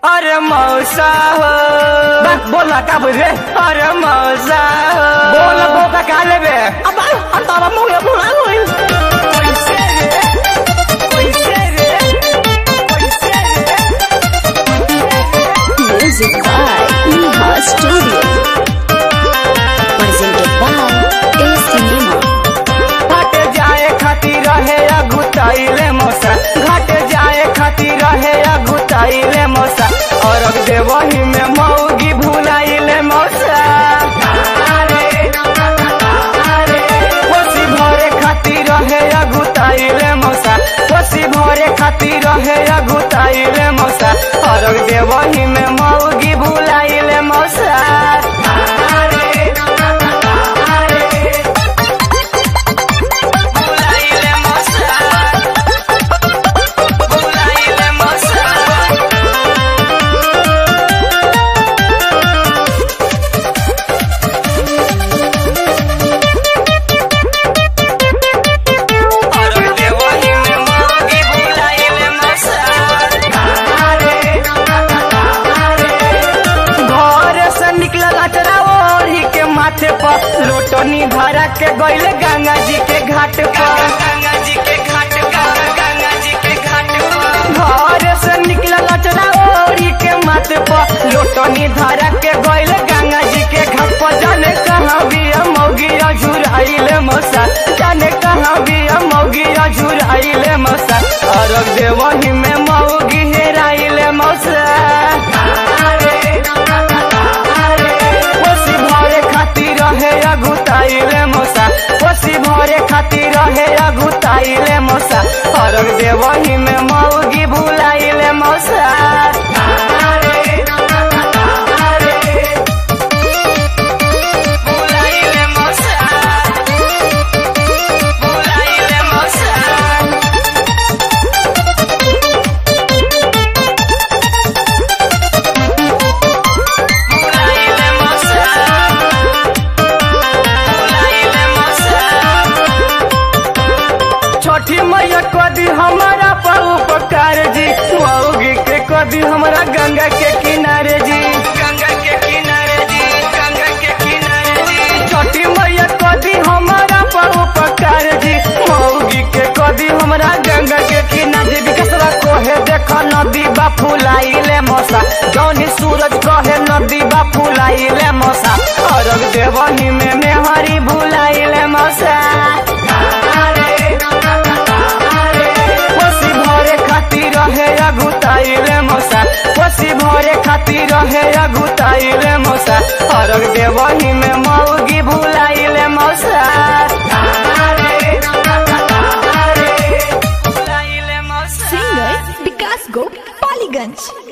अरे मौसा हो बोला का बोल रे अरे मौसा हो बोल बोका का लेबे अब अंतरा मुंह बुला होई कैसे रे कैसे रे कैसे रे Music by Neha Studio. Presented by A Cinema. घाट जाए खातिर रहे अगुताइले मौसा घाट जाए खातिर रहे अगुताइले मौसा और अब देवही में मौगी भुलाइले मौसा कोसी भरे खातिर रहे अगुताइले मौसा कोसी भरे खातिर रहे अगुताइले मौसा और अब देवही में मौगी भुलाइले मौसा भुलाइले मौसा भुलाइले मौसा और देवही में मौगी भुलाइले मौसा घर से निकलल अचरा ओढ़ी के माथे पर लोटनी भरा के गइले गंगा जी के घाट पर गंगा जी के घाट पर गंगा जी के घाट पर घर से निकलल अचरा ओढ़ी के माथे पर लोटनी धरा के गइले गंगा जी के घाट पर जाने कहाँ भी मौगी झुराइले मौसा जाने कहाँ भी मौगी झुराइले मौसा और देवही में मौगी हेराइले मौसा कोसी भरे खातिर रहे अगुताइले मौसा कोसी भरे खातिर रहे अगुताइले मौसा और देवही में मौगी भुलाइले मौसा भुलाइले मौसा भुलाइले मौसा भुलाइले मौसा भुलाइले मौसा छठी मैया कदी हमारा पर उपकार जी मौगी के कदी हमारा गंगा के किनारे जी गंगा के किनारे जी गंगा के किनारे जी छठी मैया कदी हमारा पर उपकार जी मौगी के कदी हमारा गंगा के किनारे जी कसरा कोहे देख नदी बा फुलाइले मौसा जौनी सूरज कहे नदी बा फुलाइले मौसा और देवही में मेहरी भुलाइले मौसा कोसी भरे खातिर रहे अगुताइले मौसा कोसी भरे खातिर रहे अगुताइले मौसा और देवही में मौगी भुलाइले मौसा भुलाइले मौसा Singer Vikas Gop Paliganj.